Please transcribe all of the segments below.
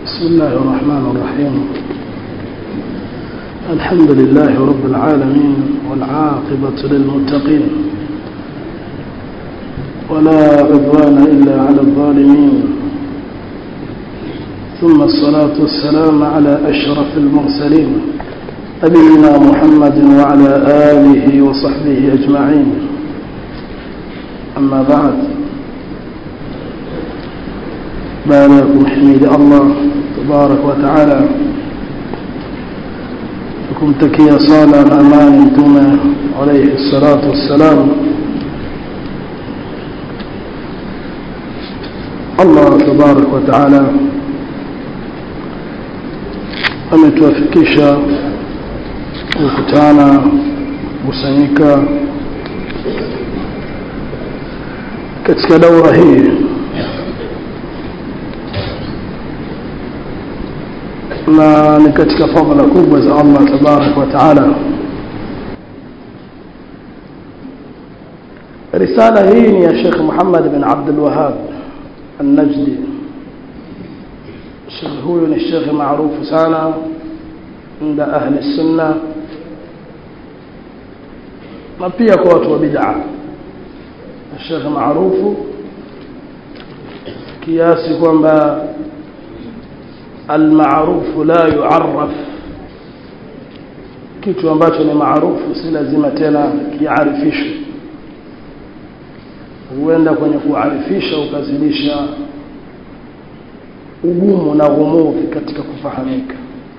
بسم الله الرحمن الرحيم الحمد لله رب العالمين والعاقبة للمتقين ولا عدوان إلا على الظالمين ثم الصلاة والسلام على أشرف المرسلين نبينا محمد وعلى آله وصحبه أجمعين أما بعد باركم حميد الله تبارك وتعالى kumtakia sala na amani mtume alayhi salatu wassalam Allah tabarak wa taala ametuafikisha kukutana kusanyika katika daura hii na ni katika fadhila kubwa za Allah tabarak wa taala risala hii ni ya Sheikh Muhammad bin Abdul Wahhab An-Najdi Sheikh huyu ni Sheikh maarufu sana عند أهل السنة na pia kwa watu wa bid'a Sheikh maarufu kiasi kwamba المعروف لا يعرف kitu ambacho ni maarufu si lazima tena kiarifishwe huenda kwenye kuarifisha ukazidisha ugumu na ghumudhi katika kufahamika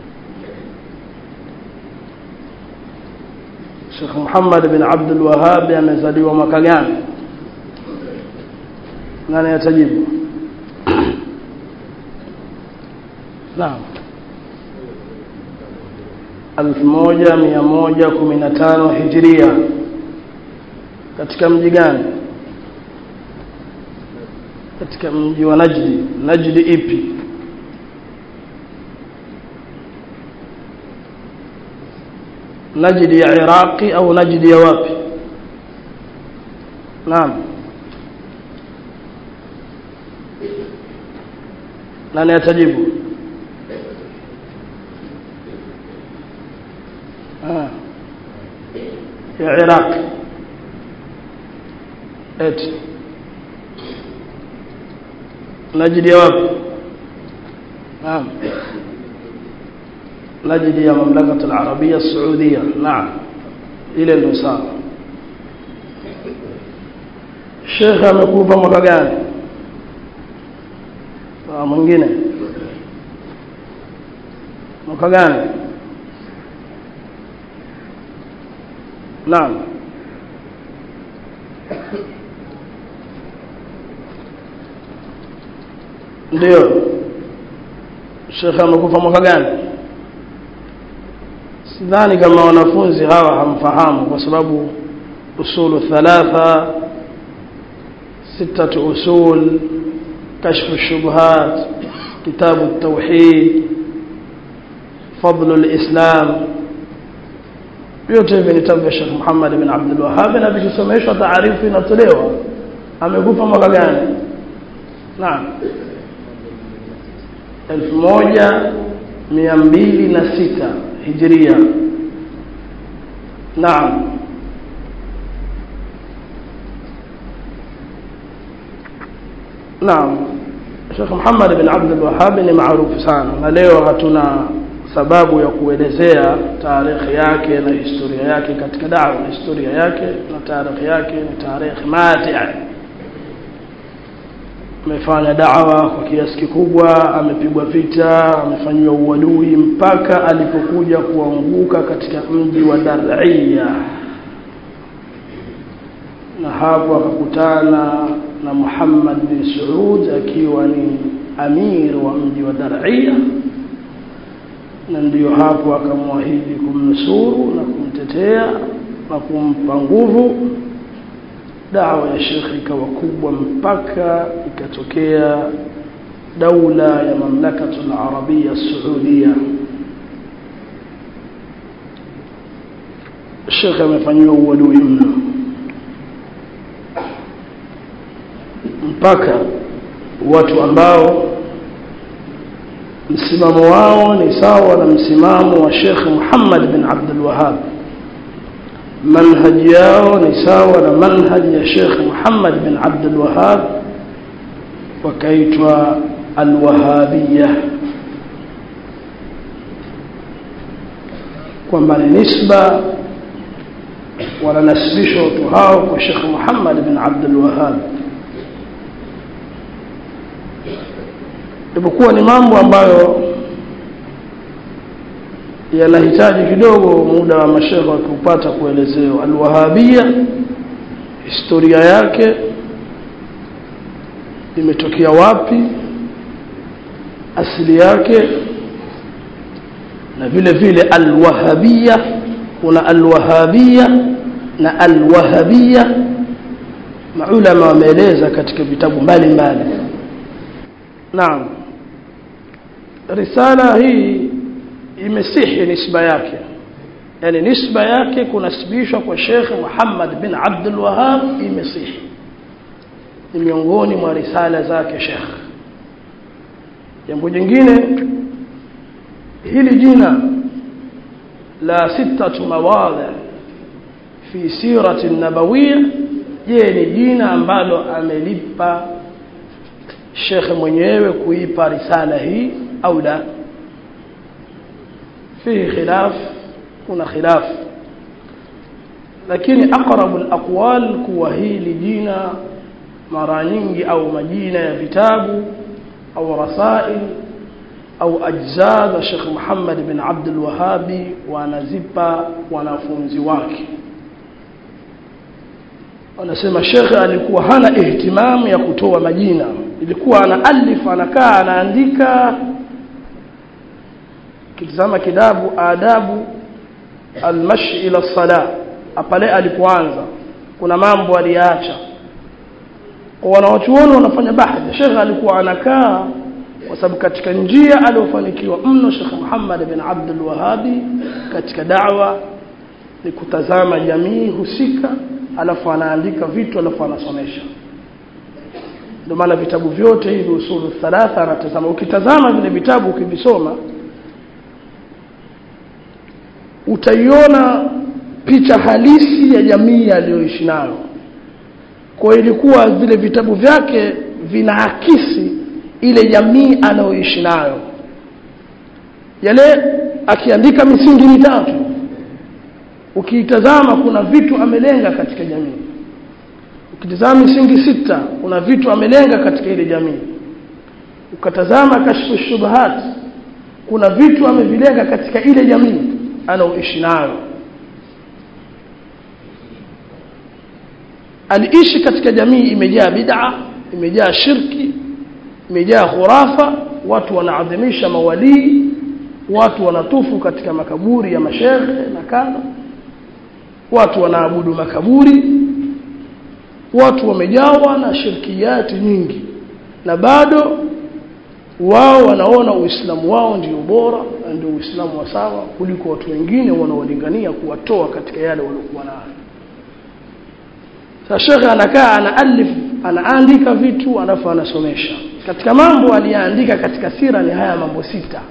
Sheikh Muhammad bin Abdul Wahhab amezaliwa mwaka gani nani atajibu Naam. 1115 Hijria. Katika mji gani? Katika mji wa Najdi. Najdi ipi? Najdi ya Iraqi au Najdi ya wapi? Naam. Nani atajibu? ya Iraq eti Najdi wapi naam Najdi ya mamlaka al-Arabia Saudia naam ile ndio sawa Sheikh amekufa mwaka gani ah mwingine mwaka gani Naam. Ndio. Sheikh amekufa mwaka gani? Sidhani kama wanafunzi hawa hamfahamu kwa sababu usulu thalatha ستة أصول كشف الشبهات كتاب التوحيد فضل الإسلام vyote hivi ni vitabu vya Sheikh Muhammad bin Abdul Wahhab na vikisomeshwa taarifu inatolewa amekufa mwaka gani naam 1206 hijria naam naam Sheikh Muhammad bin Abdul Wahhab ni maarufu sana na leo hatuna sababu ya kuelezea tarehe yake na historia yake katika dawa historia yake na tarehe yake ni tarehe matia amefanya dawa kwa kiasi kikubwa amepigwa vita amefanyiwa uadui mpaka alipokuja kuanguka katika mji wa Dar'ia na hapo akakutana na Muhammad bin Saud akiwa ni amir wa mji wa Dar'ia na ndiyo hapo akamwahidi kumnusuru na kumtetea na kumpa nguvu dawa ya shekhi ikawa kubwa mpaka ikatokea daula ya mamlakatu al-arabia saudia shekhi amefanyiwa uadui mno mpaka watu ambao msimamo wao ni sawa na msimamo wa Sheikh Muhammad bin Abdul Wahhab manhaji yao ni sawa na manhaji ya Sheikh Muhammad bin Abdul Wahhab wakaitwa alwahabiyya kwamba ni nisba wananasibishwa watu hao kwa Sheikh Muhammad bin Abdul Wahhab ipokuwa ni mambo ambayo yanahitaji kidogo muda wa mashekhe wakiupata kuelezewa alwahabia historia yake imetokea wapi asili yake na vile vile alwahabia kuna alwahabia na alwahabia maulama wameeleza katika vitabu mbalimbali naam risala hii imesihi nisba yake yani nisba yake kunasibishwa kwa Sheikh Muhammad bin Abdul Wahhab imesihi ni miongoni mwa risala zake Sheikh jambo jingine hili jina la sitatu mawadhi fi sirati nabawiyya je ni jina ambalo amelipa Sheikh mwenyewe kuipa risala hii au la فيه خلاف kuna khilaf lakini aqrabu alaqwal kuwa hili jina mara nyingi au majina ya vitabu au rasail au ajza za Sheikh Muhammad bin Abdul Wahhabi wanazipa wanafunzi wake wanasema Sheikh alikuwa hana ihtimamu ya kutoa majina ilikuwa ana alif anakaa anaandika kitazama kitabu adabu almashi ila sala pale alipoanza kuna mambo aliacha kwa wanawachuoni wanafanya bahthi Sheikh alikuwa anakaa kwa sababu katika njia aliyofanikiwa mno Sheikh Muhammad bin Abdul Wahhabi katika da'wa ni kutazama jamii husika alafu anaandika vitu alafu anasomesha ndio maana vitabu vyote hivi usulu thalatha anatazama ukitazama vile vitabu ukivisoma utaiona picha halisi ya jamii aliyoishi nayo kwa ilikuwa vile vitabu vyake vinaakisi ile jamii anayoishi nayo yale akiandika misingi mitatu ukiitazama kuna vitu amelenga katika jamii ukitazama misingi sita kuna vitu amelenga katika ile jamii ukatazama kashfu shubahat kuna vitu amevilenga katika ile jamii anaoishi nayo aliishi katika jamii imejaa bid'a imejaa shirki imejaa khurafa watu wanaadhimisha mawalii watu wanatufu katika makaburi ya mashehe na kadha watu wanaabudu makaburi watu wamejawa na shirkiyati nyingi na bado wao wanaona uislamu wao ndio bora na ndio uislamu wa sawa kuliko watu wengine wanaolingania kuwatoa katika yale waliokuwa nayo sasa shekhe anakaa anaalif anaandika vitu alafu anasomesha katika mambo aliyaandika katika sira ni haya mambo sita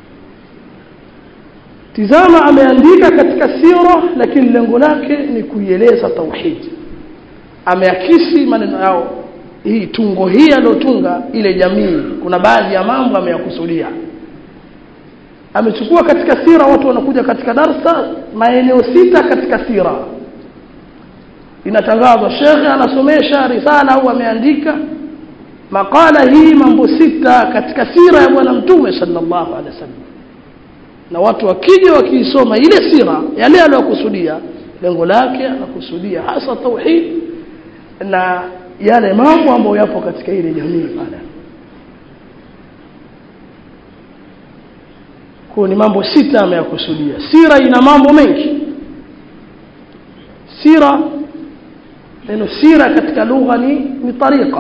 tizama ameandika katika sira lakini lengo lake ni kuieleza tauhid ameakisi maneno yao hii tungo hii aliyotunga ile jamii kuna baadhi ya mambo ameyakusudia amechukua katika sira watu wanakuja katika darsa maeneo sita katika sira inatangazwa shekhe anasomesha risala au ameandika makala hii mambo sita katika sira ya bwana mtume sallallahu alaihi wasallam na watu wakija wakiisoma ile sira yale aliyokusudia lengo lake anakusudia hasa tauhid na yale mambo ambayo yapo katika ile jamii pale kwa ni mambo sita ameyakusudia sira ina mambo mengi sira neno sira katika lugha ni ni tariqa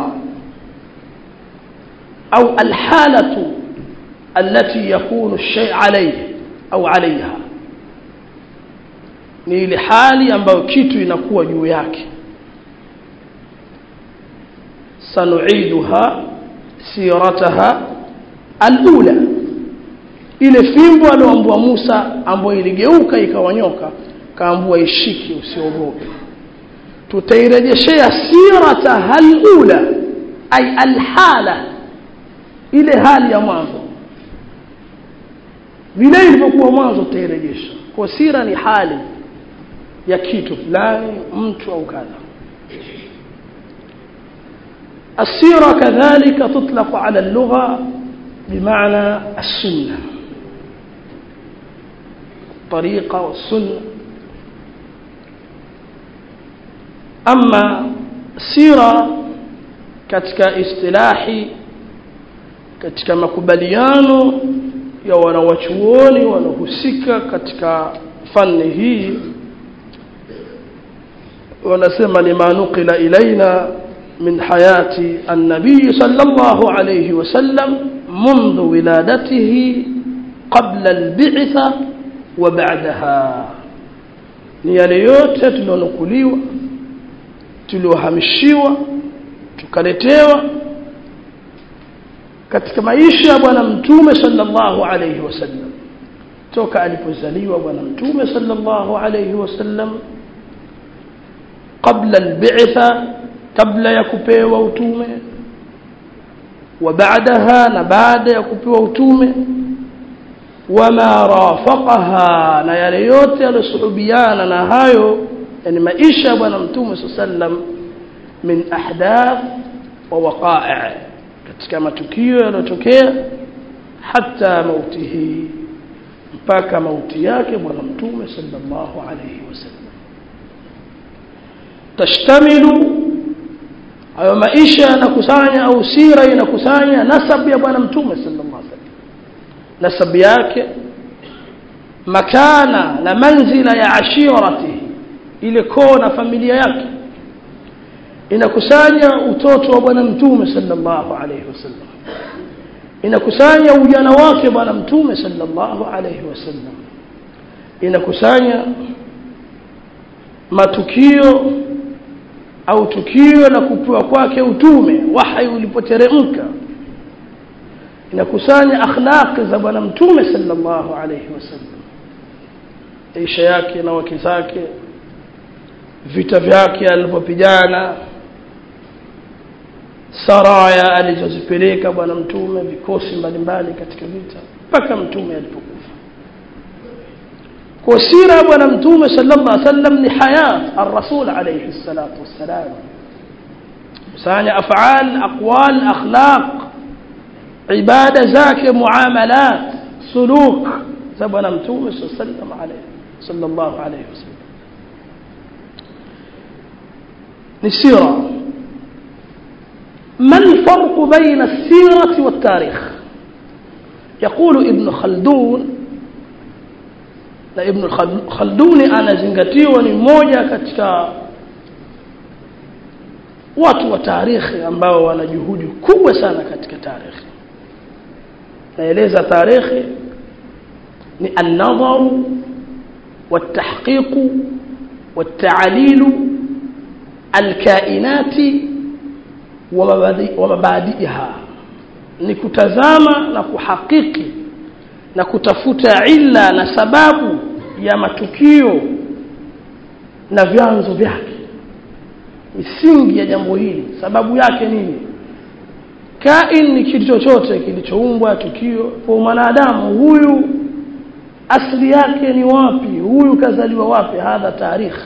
au alhalatu التي يكون الشيء عليه au عليها ni ile hali ambayo kitu inakuwa juu yake sanuiduha sirataha alula ile fimbo alioambua Musa ambayo iligeuka ikawanyoka kaambua ishike usiogope tutairejeshea sirata halula ay alhala ile hali ya mwanzo vile ilivyokuwa mwanzo tutairejesha kwa sira ni hali ya kitu fulani mtu au kadha السيرة كذلك تطلق على اللغة بمعنى السنة الطريقة والسنة أما السيرة katika istilahi katika makubaliano ya wanawachuoni wanaohusika katika fani hii wanasema ni manukila ilaina من حياة النبي صلى الله عليه وسلم منذ ولادته قبل البعثة وبعدها ni yale yote tulionukuliwa tuliohamishiwa tukaletewa katika maisha ya bwana mtume sallallahu alayhi wasallam toka alipozaliwa bwana mtume sallallahu alayhi wasallam qabla albitha kabla ya kupewa utume wa baadaha na baada ya kupewa utume wama rafaqaha na yale yote yalosuhubiana na hayo yani maisha ya bwana mtume sallam min ahdath wa waqa'i katika matukio yaliyotokea hata mautihi mpaka mauti yake bwana mtume sallallahu alayhi wasallam tashtamilu hayo maisha yanakusanya au sira inakusanya nasab ya bwana mtume sallallahu alaihi wasallam nasab yake makana na manzila ya ashirati ile koo na familia yake inakusanya utoto wa bwana mtume sallallahu alaihi wasallam inakusanya ujana wake bwana mtume sallallahu alaihi wasallam inakusanya matukio au tukio la kupewa kwake utume wahyi ulipoteremka inakusanya akhlaqi za bwana mtume sallallahu alayhi wasallam maisha yake na wake zake vita vyake alipopigana saraya alizozipeleka bwana mtume vikosi mbalimbali katika vita mpaka mtume alipokufa kwa sira ya bwana mtume sallallahu alaihi wasallam ni hayat ar-rasul alayhi salatu wassalam kusanya af'al aqwal akhlaq ibada zake muamalat suluk za bwana mtume sallallahu alayhi sallallahu alayhi wasallam ni sira ما الفرق بين السيرة والتاريخ يقول ابن خلدون na ibn khalduni anazingatiwa ni mmoja katika watu wa tarikhi ambao wana juhudi kubwa sana katika tarikhi naeleza tarikhi ni an-nadhar والتحقيق والتعليل الكائنات ومبادئها ni kutazama na kuhakiki na kutafuta illa na sababu ya matukio na vyanzo vyake misingi ya jambo hili sababu yake nini kain ni kitu chochote kilichoumbwa tukio kwa mwanadamu huyu asili yake ni wapi huyu kazaliwa wapi hadha tarikh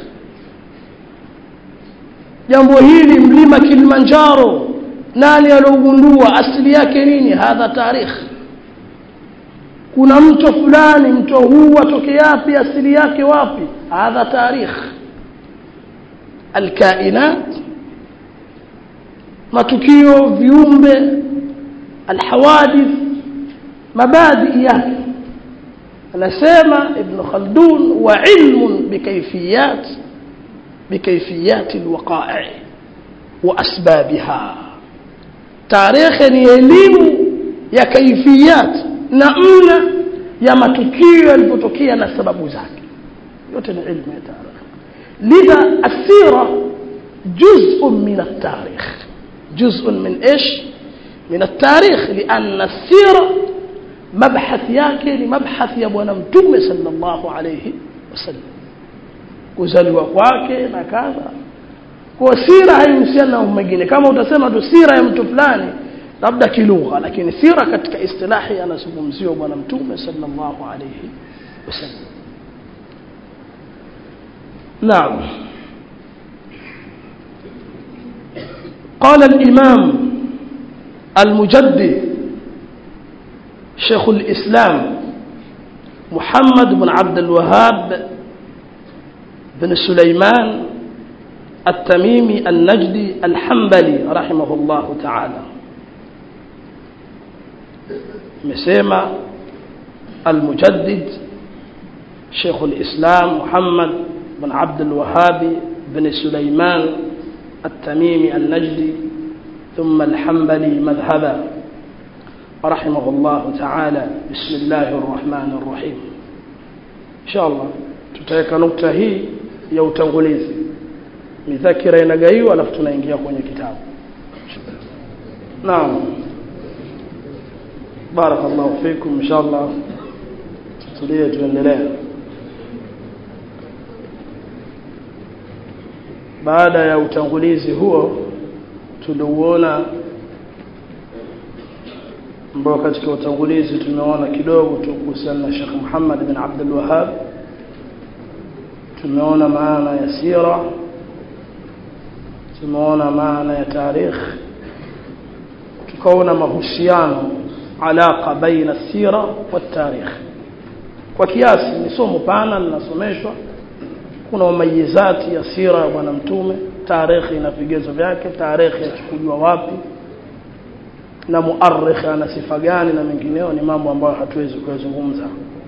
jambo hili mlima Kilimanjaro nani aliogundua asili yake nini hadha tarikh kuna mto fulani mto huu atoke yapi asili yake wapi hadha tarikh alkainat matukio viumbe alhawadith mabadi yake anasema ibn khaldun wa ilmun bikayfiyat bikayfiyat alwaqa'i wa asbabiha tarikh ni elimu ya kaifiyat namna ya matukio yalipotokea na sababu zake yote ni ilmu ya tarikh lidha asira جزء من التاريخ جزء من ايش من التاريخ لان السيره mabhathi yake ni mabhathi ya bwana mtume sallallahu alayhi wasallam kuzaliwa kwake na kadha kwa sira haihusiana na mwingine kama utasema tu sira ya mtu fulani labda kilugha lakini sira katika istilahi anazungumziwa bwana mtume sallallahu alayhi wasallam naam قال الإمام المجدد شيخ الإسلام محمد بن عبد الوهاب بن سليمان التميمي النجدي الحنبلي رحمه الله تعالى مسيما المجدد شيخ الإسلام محمد بن عبد الوهاب بن سليمان التميمي النجدي ثم الحنبلي مذهبا رحمه الله تعالى بسم الله الرحمن الرحيم إن شاء الله tutaweka nukta hii ya utangulizi midhakira inagaiwa alafu tunaingia kwenye kitabu naam barakallahu fikum inshallah tutulie tuendelee baada ya utangulizi huo tuliuona ambao katika utangulizi tumeona kidogo tu kuhusiana na Sheikh Muhammad bin Abdul Wahhab tumeona maana ya sira tumeona maana ya tarikh tukaona mahusiano alaka baina sira wa tarikh kwa kiasi ni somo pana linasomeshwa kuna umayizati ya sira ya bwana mtume tarikhi na vigezo vyake tarikhi yachukuliwa wapi na muarikh ana sifa gani na mengineo ni mambo ambayo hatuwezi kuyazungumza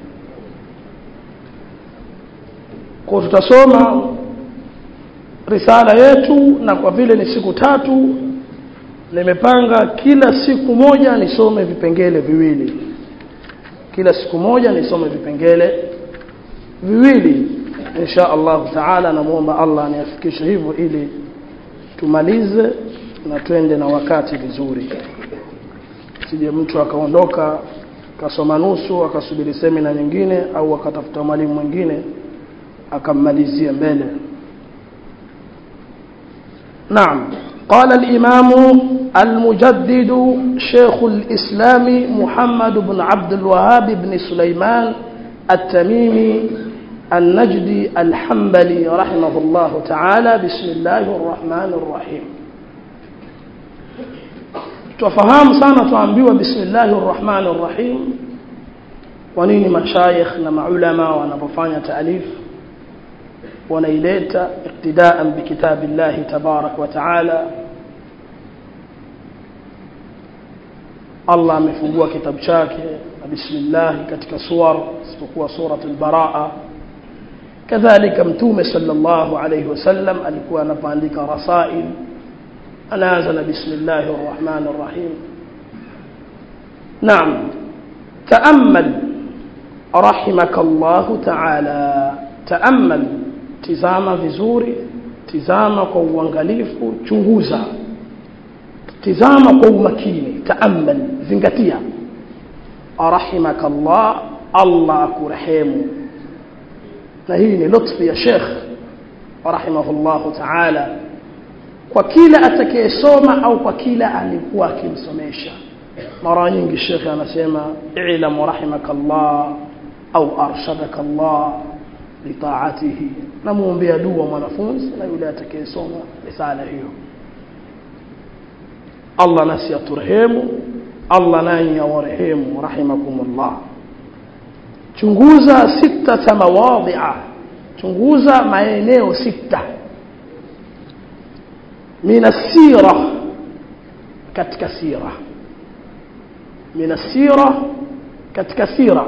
kwa tutasoma risala yetu na kwa vile ni siku tatu nimepanga kila siku moja nisome vipengele viwili kila siku moja nisome vipengele viwili insha Allah taala namuomba Allah aniafikishe hivyo ili tumalize na twende na wakati vizuri sije mtu akaondoka kasoma nusu akasubiri semina nyingine au akatafuta mwalimu mwingine akammalizia mbele نعم قال الإمام المجدد شيخ الإسلام محمد بن عبد الوهاب بن سليمان التميمي النجدي الحنبلي رحمه الله تعالى بسم الله الرحمن الرحيم tufahamu sana tuambiwa bismillahir rahmanir rahim kwa nini mashayikh na maulama wanapofanya taalif wanaileta iktidaan bikitabillahi tabarak wa taala Allah amefungua kitabu chake na bismillah katika suwar isipokuwa suratul baraa kadhalika mtume sallallahu alayhi wasallam alikuwa anapoandika rasail anaanza na bismillahir rahmanir rahim naam taamal rahimakallahu ta'ala taamal tizama vizuri tizama kwa uangalifu chunguza tizama kwa umakini taamal zingatia rahimakallah Allah akurehemu na hii ni lutfi ya Sheikh rahimahullahu ta'ala kwa kila atakayesoma au kwa kila alikuwa akimsomesha mara nyingi Sheikh anasema i'lam rahimakallah au arshadakallah litaatihi namuombea dua mwanafunzi na yule atakayesoma risala hiyo Allah nasi aturehemu Allah nanyi awarehemu rahimakumullah chunguza sita mawadhi'a chunguza maeneo sita min asira katika sira min asira katika sira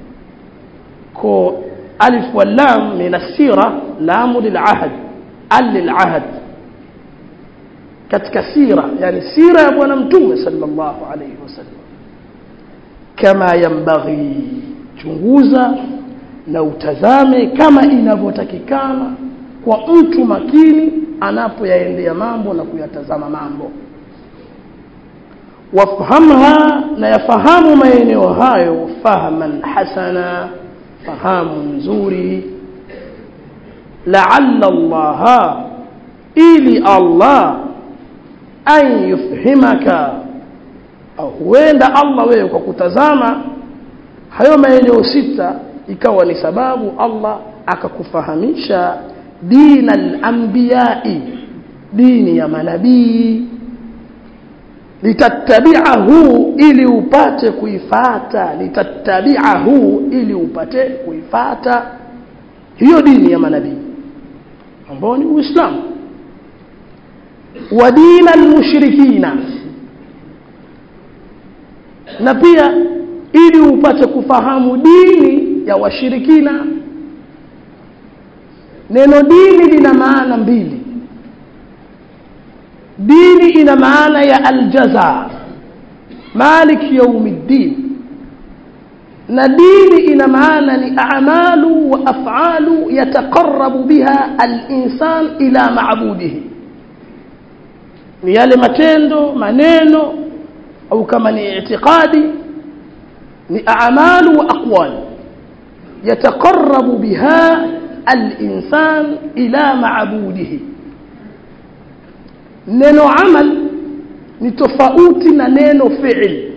ko alif wal lam min asira lam lil'ahd al lil'ahd katika sira yani sira ya bwana mtume sallallahu alayhi wasallam kama yambaghi chunguza na utazame kama inavyotakikana kwa mtu makini anapoyaendea mambo na kuyatazama mambo wafhamha na yafahamu maeneo hayo fahman hasana fahamu nzuri laalla allaha ili allah an yufhimaka au huenda allah wewe kwa kutazama hayo maeneo sita ikawa ni sababu allah akakufahamisha dina al-anbiya'i dini ya manabii litattabi'ahu ili upate kuifata litattabi'ahu ili upate kuifata hiyo dini ya manabii ambao ni uislamu wa dina almushrikina na pia ili upate kufahamu dini ya washirikina neno dini lina maana mbili dini ina maana ya aljaza malik yaumiddin na dini ina maana ni a'malu wa af'alu yataqarrabu biha al-insan ila ma'budihi ni yale matendo maneno au kama ni i'tiqadi ni a'malu wa aqwal yataqarrabu biha al-insan ila ma'budihi neno amal ni tofauti na neno fi'l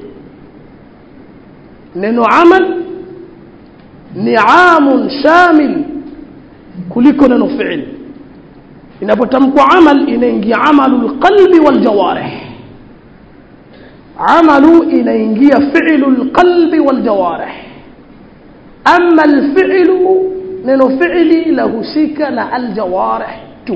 neno amal ni amun shamil kuliko neno fi'l inapotamkwa amal inaingia amalul qalbi wal jawarih amalu inaingia fi'lul qalbi wal jawarih amma al fi'lu neno fi'li lahusika na al jawarih tu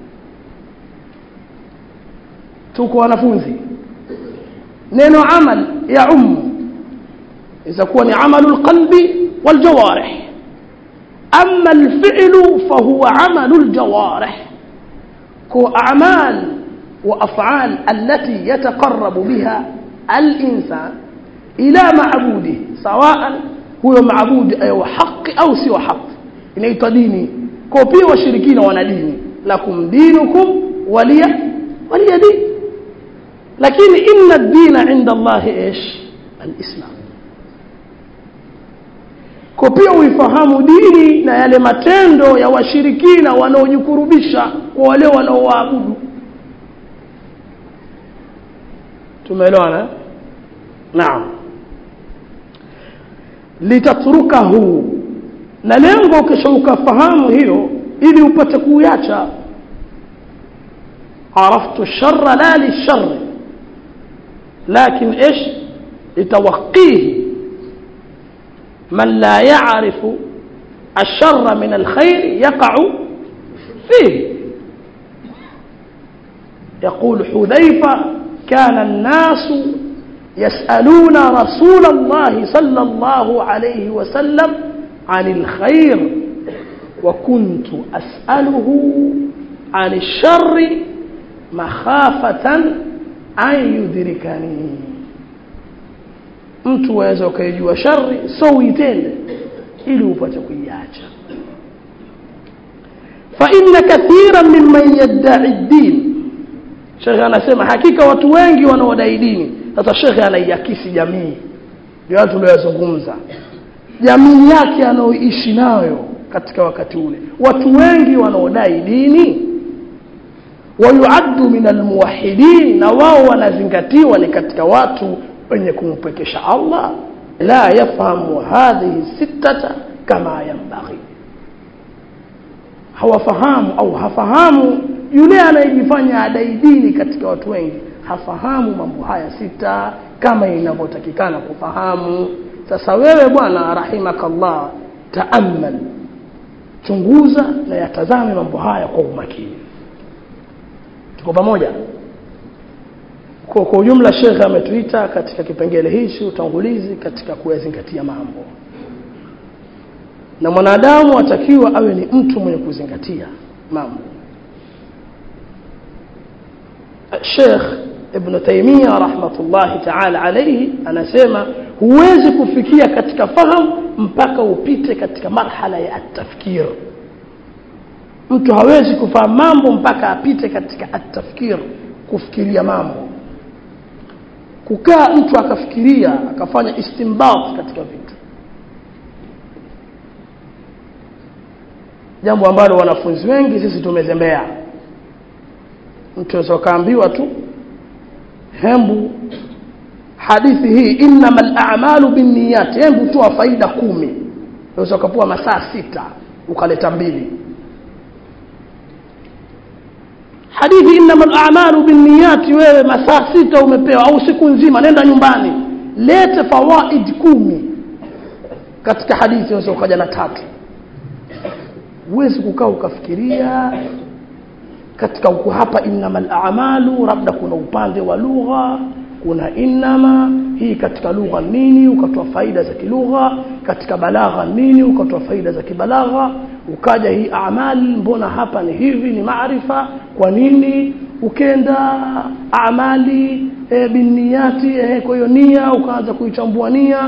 tuko wanafunzi neno amal ya ummu إذا كون عمل القلب والجوارح أما الفعل فهو عمل الجوارح كو أعمال وأفعال التي يتقرب بها الإنسان إلى معبوده سواء هو معبود أي حق أو سوى حق inaitwa dini kwa pia washirikina wana dini lakum dinukum waliya waliya din lakini inna ad-dina 'inda Allah ايش al-islam kwa pia uifahamu dini na yale matendo ya washirikina wanaojikurubisha kwa wale wanaoabudu tumeelewana naam litatrukahu na lengo kisha ukafahamu hiyo ili upate kuiacha عرفت الشر لا للشر لكن ايش لتوقيه من لا يعرف الشر من الخير يقع فيه يقول حذيفة كان الناس يسألون رسول الله صلى الله عليه وسلم عن الخير وكنت أسأله عن الشر مخافة أن يدركني mtu waweza ukaijua shari so uitende ili upate kuiacha fa inna kathiran mimman yadda'i ad-din Sheikh anasema hakika watu wengi wanaodai dini sasa Sheikh anaiakisi jamii ndio watu tuliyozungumza jamii yake anaoishi nayo katika wakati ule watu wengi wanaodai dini wayuaddu min almuwahhidin na wao wanazingatiwa ni katika watu wenye kumpekesha Allah la yafahamu hadhihi sittata kama yanbaghi hawafahamu au hafahamu yule anayejifanya adai dini katika watu wengi hafahamu mambo haya sita kama inavyotakikana kufahamu sasa wewe bwana rahimakallah taamal chunguza na yatazame mambo haya kwa umakini tuko pamoja kwa kwa ujumla shekhe ametuita katika kipengele hichi utangulizi katika kuyazingatia mambo na mwanadamu atakiwa awe ni mtu mwenye kuzingatia mambo Sheikh Ibn Taymiyyah rahmatullahi ta'ala alayhi anasema huwezi kufikia katika fahamu mpaka upite katika marhala ya at-tafkir mtu hawezi kufahamu mambo mpaka apite katika at-tafkir kufikiria mambo kukaa mtu akafikiria akafanya istimbat katika vitu jambo ambalo wanafunzi wengi sisi tumezembea mtu aweza kaambiwa tu hembu hadithi hii innama al-a'malu binniyat hembu toa faida kumi unaweza ukapewa masaa sita ukaleta mbili hadithi innama al-a'malu binniyat wewe masaa sita umepewa au siku nzima nenda nyumbani lete fawaid kumi katika hadithi unaweza ukaja na tatu huwezi kukaa ukafikiria katika huku hapa innamal a'malu labda kuna upande wa lugha kuna innama hii katika lugha nini ukatoa faida za kilugha katika balagha nini ukatoa faida za kibalagha ukaja hii amali mbona hapa ni hivi ni maarifa kwa nini ukenda amali e, binniyati e, kwa hiyo nia ukaanza kuichambua nia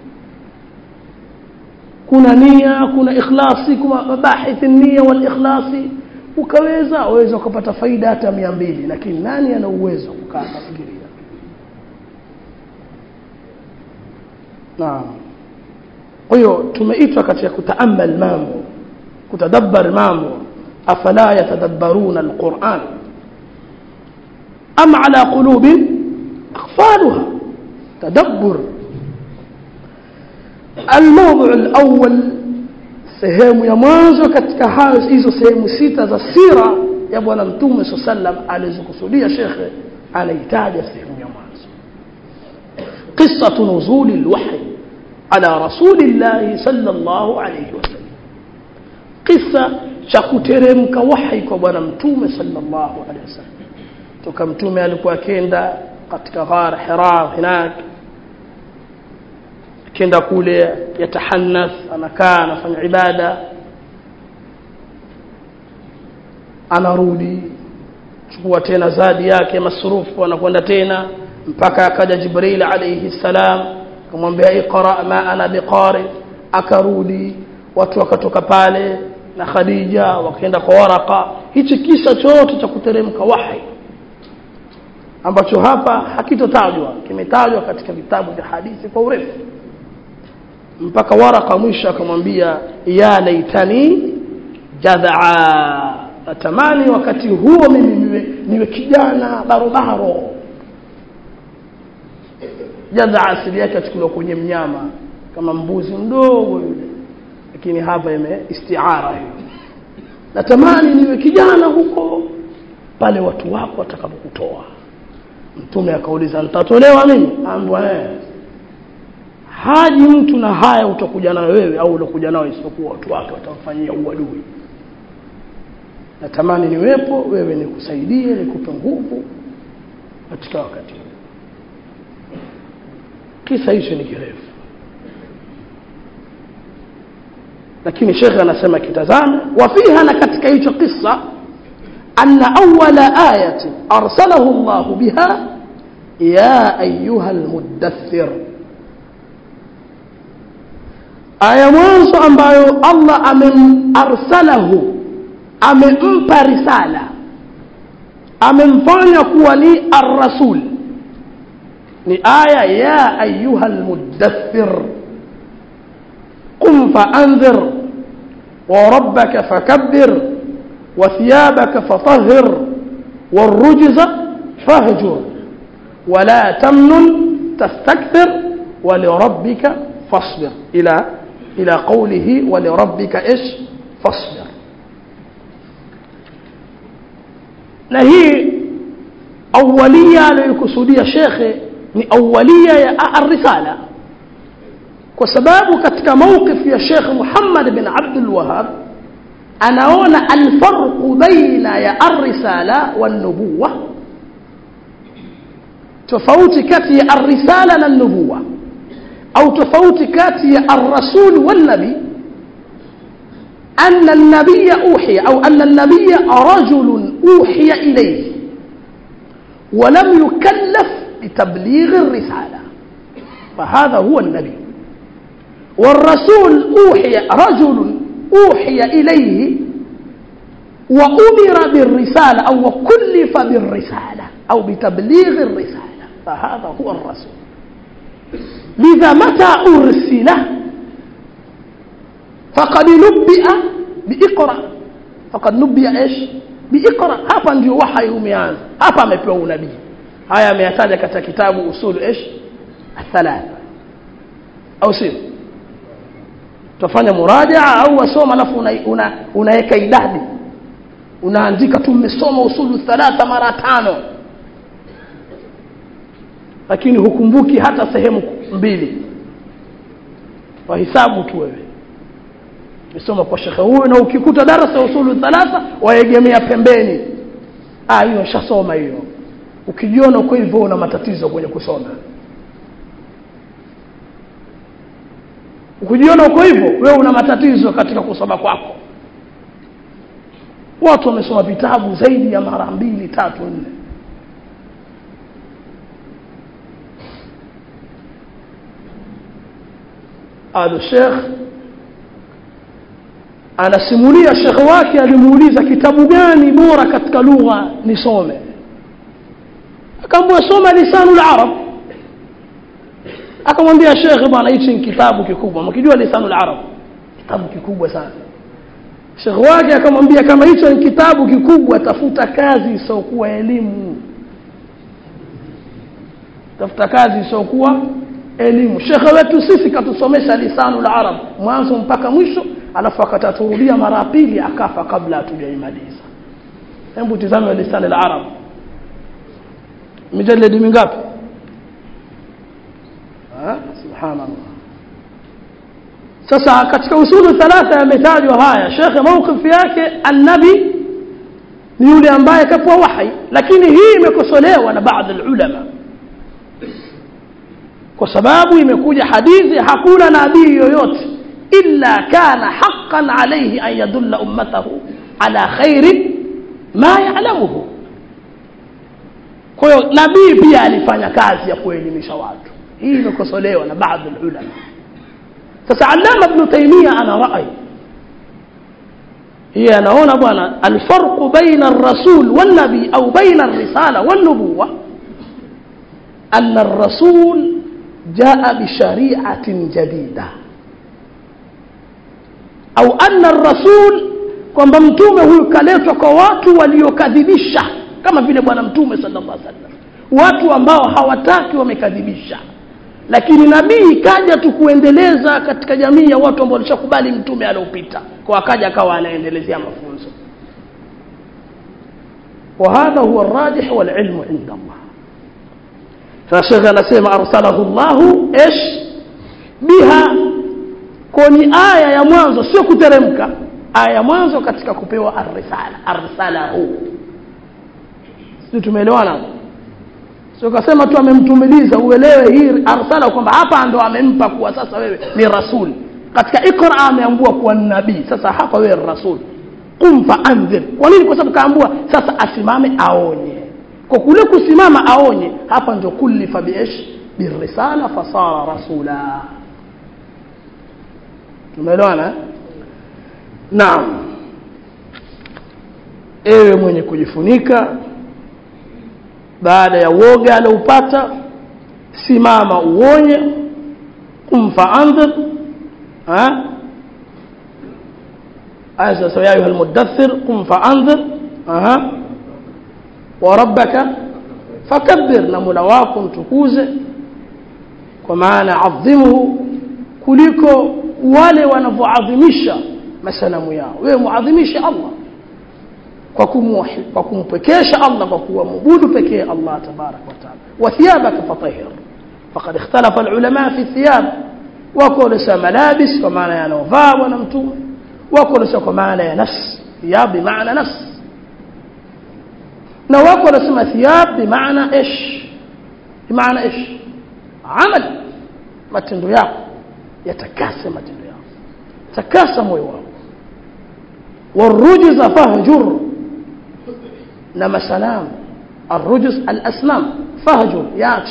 kuna nia kuna ikhlasi kuna mabahith nia wal ikhlasi ukaweza waweza ukapata faida hata mia mbili lakini nani ana uwezo kukaa kufikiria naam kwa hiyo tumeitwa katika kutaamal mambo kutadabbar mambo afala yatadabbaruna alquran am ala qulubin aqfaluha tadabbur الموضوع الأول sehemu ya mwanzo katika hayo hizo sehemu sita za sira ya bwana mtume saa sallam alizokusudia shekhe anaitaja sehemu ya mwanzo qisatu nuzuli lwahi ala rasulillahi salllahu alaihi wasallam qisa cha kuteremka wahi kwa bwana mtume salllahu alehi wasallam toka mtume alikuwa akenda katika ghar hira hinak akienda kule yatahannath anakaa anafanya ibada anarudi chukua tena zadi yake masrufu anakwenda tena mpaka akaja jibril alayhi salam akamwambia iqra ma ana biqari akarudi watu wakatoka pale na khadija wakaenda kwa waraka hichi kisa chote cha kuteremka wahi ambacho hapa hakitotajwa kimetajwa katika vitabu vya hadithi kwa urefu mpaka waraka mwisho akamwambia ya laitani jadhaa natamani wakati huo mimi niwe, niwe kijana barobaro jadhaa asili yake achukuliwa kwenye mnyama kama mbuzi mdogo yule lakini hapa ime istiara hiyo natamani niwe kijana huko pale watu wako watakapokutoa mtume akauliza nitatolewa mimi ambwa eh haji mtu na haya utakuja nayo wewe au utakuja nayo isipokuwa watu wake watamfanyia uadui natamani niwepo wewe nikusaidie nikupe nguvu katika wakati huu kisa hicho ni kirefu lakini shekhe anasema kitazame wafiha na katika hicho kisa anna awwala ayatin arsalahu Allahu biha ya ayuha almuddathir aya mwanzo ambayo Allah amemarsalahu amempa risala amemfanya kuwa ni ar-rasul ni aya ya ayuha almuddathir qum fa'anzir wa rabbaka fakabbir wa thiyabaka fatahhir والرجز فاهجر ولا تمنن تستكثر ولربك فاصبر إلى إلى قوله ولربك إيش فاصبر na hii awalia aliyokusudia shekhe ni awalia ya arrisala kwa sababu katika mawqif ya shekhe Muhammad bin Abdul Wahhab anaona alfarqu baina ya arrisala wan nubuwa tofauti kati ya arrisala na nubuwa au tofauti kati ya ar-rasul wal nabi أن النبي أوحي أو أن النبي رجل أوحي إليه ولم يكلف بتبليغ الرسالة فهذا هو النبي والرسول أوحي رجل أوحي إليه وأمر بالرسالة أو كلف بالرسالة أو بتبليغ الرسالة فهذا هو الرسول لذا متى أرسل فقد نبئ بإقرأ فقد نبئ إيش بإقرأ hapa ndio wahai umeanza hapa amepewa unabii haya ameyataja katika kitabu usulu ish athalatha au sio utafanya murajaa au wasoma alafu unaweka una, una idadi unaandika tu mmesoma usulu thalatha mara tano lakini hukumbuki hata sehemu mbili wahisabu tu wewe umesoma kwa shekhe huyu na ukikuta darasa usulu thalatha waegemea pembeni ah hiyo nishasoma hiyo ukijiona uko hivyo una matatizo kwenye kusoma ukijiona uko hivyo wewe una matatizo katika kusoma kwako watu wamesoma vitabu zaidi ya mara mbili tatu nne alo shekh anasimulia shekhe wake alimuuliza kitabu gani bora katika lugha nisome akamwambia soma lisanu larab akamwambia shekhe bwana hichi ni kitabu kikubwa mkijua lisanu larab kitabu kikubwa sana shekhe wake akamwambia kama hicho ni kitabu kikubwa tafuta kazi isiokuwa elimu tafuta kazi isiokuwa elimu shekhe wetu sisi katusomesha lisanu larab mwanzo mpaka mwisho alafu akataturudia mara pili akafa kabla hatujaimaliza hebu tizame lisani larab mijaledi mingapi subhanallah sasa katika usulu thalatha yametajwa haya shekhe mawqifu yake annabi ni yule ambaye kapewa wahi lakini hii imekosolewa na baadhi ulama kwa sababu imekuja hadithi hakuna nabii yoyote illa kana haqqan alayhi an yadulla ummatahu ala khairin ma ya'lamuhu kwa hiyo nabii pia alifanya kazi ya kuelimisha watu hii imekosolewa na baadhi ulama sasa allama ibn taymiya ana rai هي anaona bwana alfarqu baina ar-rasul wan-nabi au baina ar-risala wan-nubuwa anna ar-rasul jaa bi shari'atin jadida au anna ar-rasul kwamba mtume huyu kaletwa kwa watu waliokadhibisha kama vile bwana mtume sallallahu alaihi wasallam watu ambao hawataki wamekadhibisha lakini nabii kaja tu kuendeleza katika jamii ya watu ambao walishakubali mtume aliopita kwa akaja akawa anaendelezea mafunzo وهذا هو الراجح والعلم عند الله فشيخ anasema arsalahu Allah ish biha koni aya ya mwanzo sio kuteremka aya ya mwanzo katika kupewa arrisala arsalahu sisi tumeelewana sio kasema tu amemtumiliza uelewe hii arsala kwamba hapa ndo amempa kuwa sasa wewe ni rasul katika ikra ameambua kuwa ni nabii sasa hapa wewe rasul qum fa anzir kwa nini kwa sababu kaambua sasa asimame aonye kwa kule kusimama aonye hapa ndio kullifa biish birisala fasara rasula tumeelewana naam ewe mwenye kujifunika baada ya woga aliopata simama uonye kumfa andhir ha aya sasa ya ayuha almudaththir qum fa andhir aha wa rabbaka fakabbir na mola wako mtukuze kwa maana adhimuhu kuliko wale wanavyoadhimisha masanamu yao wewe muadhimishe Allah kwa kumwahi kwa kumpekesha Allah kwa kuabudu pekee Allah tabarak wa taala wa thiyabaka fatahhir faqad ikhtalafa alulama fi thiyab wako lisa malabis kwa maana yanovaa bwana mtume wako lisa kwa maana ya nafs thiyab bi maana nafs na wako wanasema thiyab bi maana ish bi maana ish amal matendo yako yatakase matendo yako takasa moyo wako والرجز فهجر نما سلام الرجز الأسنام فهجر ياتي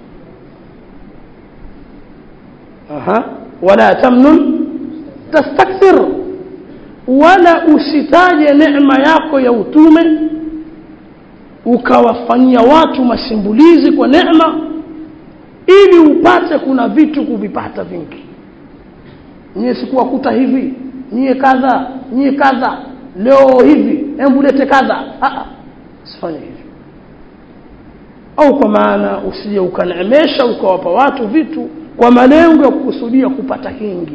أها ولا تمنن تستكثر ولا usitaje neema yako ya utume ukawafanyia watu masimbulizi kwa neema ili upate kuna vitu kuvipata vingi nyie sikuwakuta hivi nyie kadha nyie kadha leo hivi hebu lete kadha usifanye hivyo au kwa maana usije ukaneemesha ukawapa watu vitu kwa malengo ya kukusudia kupata kingi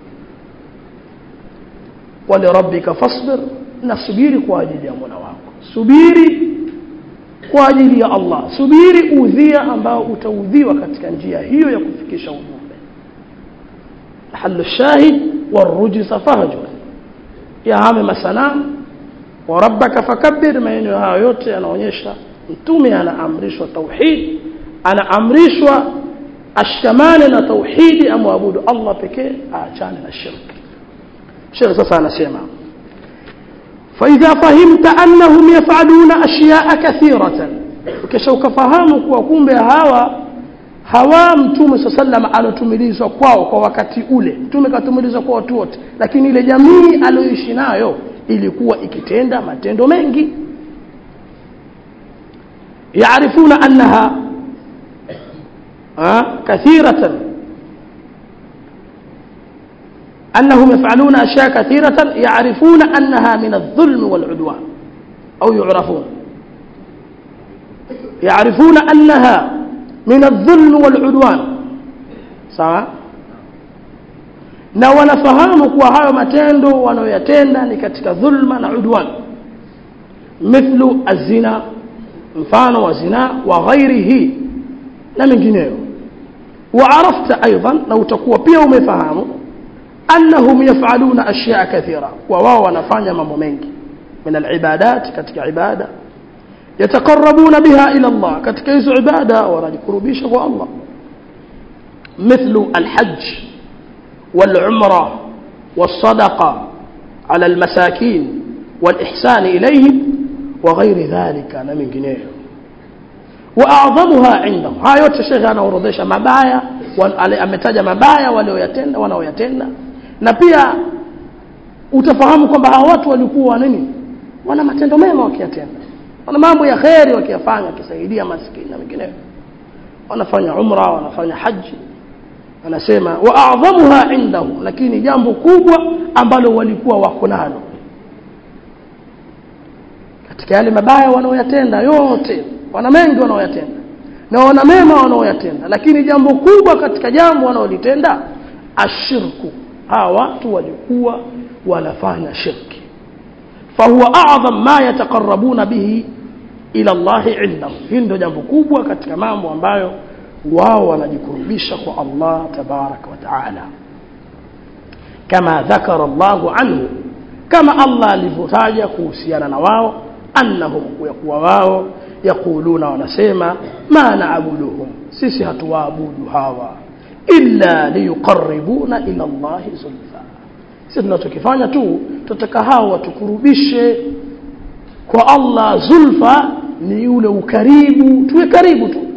wale rabbika fasbir na subiri kwa ajili ya mola wako subiri kwa ajili ya Allah subiri udhia ambao utaudhiwa katika njia hiyo ya kufikisha ujumbe halu shahid warujza fahjur yahame masanamu wa rabbaka fakabbir maeneo hayo yote yanaonyesha mtume anaamrishwa tauhid anaamrishwa ashamane na tauhidi amwabudu Allah pekee aachane na shirki shirki sasa anasema فإذا فهمت أنهم يفعلون أشياء كثيرة ukisha ukafahamu kuwa kumbe hawa hawa mtume saa sallam alotumilizwa kwao kwa wakati ule mtume katumilizwa kwa watu wote lakini ile jamii aliyoishi nayo ilikuwa ikitenda matendo mengi yaarifuna annaha kathiratan أنهم يفعلون أشياء كثيرة يعرفون أنها من الظلم والعدوان أو يعرفون يعرفون أنها من الظلم والعدوان sawa na wanafahamu kuwa hayo matendo wanayoyatenda ni katika dhulma na udwan mithlu azina mfano wa zina wa ghairihi na mengineyo waarafta aidan na utakuwa pia umefahamu annahum yafaluna ashyaa kathira wa wao wanafanya mambo mengi min alibadat katika ibada yataqarrabuna biha ila Allah katika hizo ibada wanajikurubisha kwa Allah مثل الحج والعمرة والصدقة على المساكين والإحسان إليهم وغير ذلك من جنيه وأعظمها عندهم هاي yote shekhe anaorodhesha mabaya ametaja mabaya walioyatenda wanaoyatenda na pia utafahamu kwamba hawa watu walikuwa nini wana matendo mema wakiyatenda wana mambo ya kheri wakiyafanya wakisaidia maskini na mengineyo wanafanya umra wanafanya haji anasema wa a'dhamuha indahum lakini jambo kubwa ambalo walikuwa wako nalo katika yale mabaya wanaoyatenda yote wana mengi wanaoyatenda na wana mema wanaoyatenda lakini jambo kubwa katika jambo wanaolitenda ashirku hawa watu walikuwa wanafanya shirki fahuwa a'dham ma yataqarrabuna bihi ila Allah indahum hili ndio jambo kubwa katika mambo ambayo wao wanajikurubisha kwa Allah tabarak wa taala kama dhakara Allah anhu kama Allah alivyotaja kuhusiana na wao annahum kuwa wao yakuluna wanasema ma naabuduhum sisi hatuwaabudu hawa illa liyuqarribuna ila Allah zulfa sisi tunachokifanya tu tutaka hao watukurubishe kwa Allah zulfa ni ule ukaribu tuwe karibu tu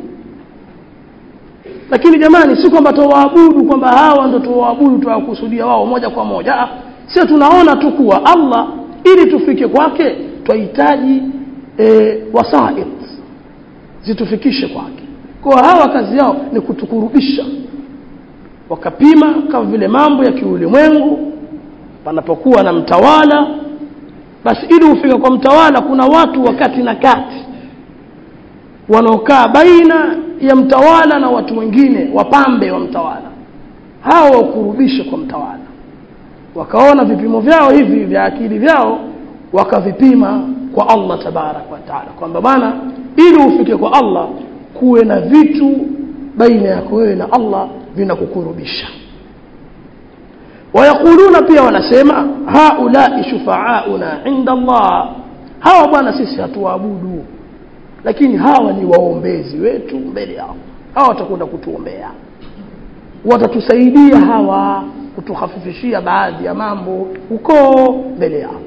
lakini jamani si kwamba tuwaabudu kwamba hawa ndio tuwaabudu tuwakusudia wao moja kwa moja sio tunaona tu kuwa Allah ili tufike kwake twahitaji e, wasait zitufikishe kwake kwa hawa kazi yao ni kutukurubisha wakapima kama vile mambo ya kiulimwengu panapokuwa na mtawala basi ili ufike kwa mtawala kuna watu wakati na kati wanaokaa baina ya mtawala na watu wengine wapambe wa mtawala hao wakurubishe kwa mtawala wakaona vipimo vyao hivi vya akili vyao wakavipima kwa Allah tabarak wa taala kwamba bana ili ufike kwa Allah kuwe na vitu baina yako wewe na Allah vinakukurubisha wayakuluna pia wanasema haulai shufaauna inda Allah hawa bwana sisi hatuwaabudu lakini hawa ni waombezi wetu mbele yao hawa watakwenda kutuombea watatusaidia hawa kutuhafifishia baadhi ya mambo huko mbele yao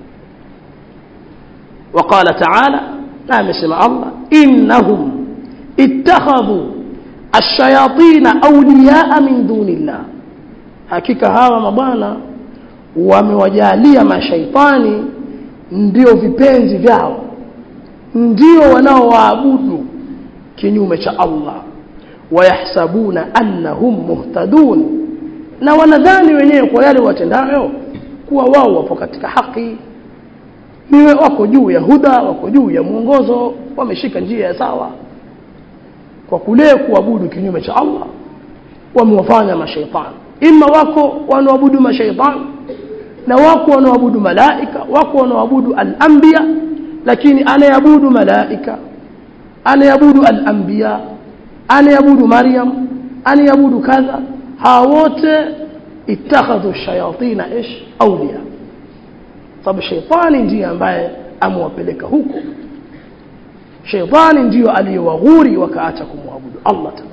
وقال تعالى نعم سمع الله إنهم اتخذوا الشياطين أولياء من دون الله hakika hawa mabwana wamewajalia mashaitani ndio vipenzi vyao ndio wanaowaabudu kinyume cha Allah wayahsabuna annahum muhtadun na wanadhani wenyewe kwa yale watendayo kuwa wao wapo katika haki niwe wako juu ya huda wako juu ya mwongozo wameshika njia ya sawa kwa kule kuabudu kinyume cha Allah wamewafanya mashaitani ima wako wanaoabudu mashaitani na wako wanaoabudu malaika wako wanaoabudu al-anbiya lakini anayeabudu malaika anayeabudu al-anbiya anayeabudu maryam anayeabudu kadha hawa wote ittakhadhu shayatina ish awliya sababu shaitani ndiye ambaye amewapeleka huko shaitani ndiyo aliyewaghuri wakaacha kumwabudu Allah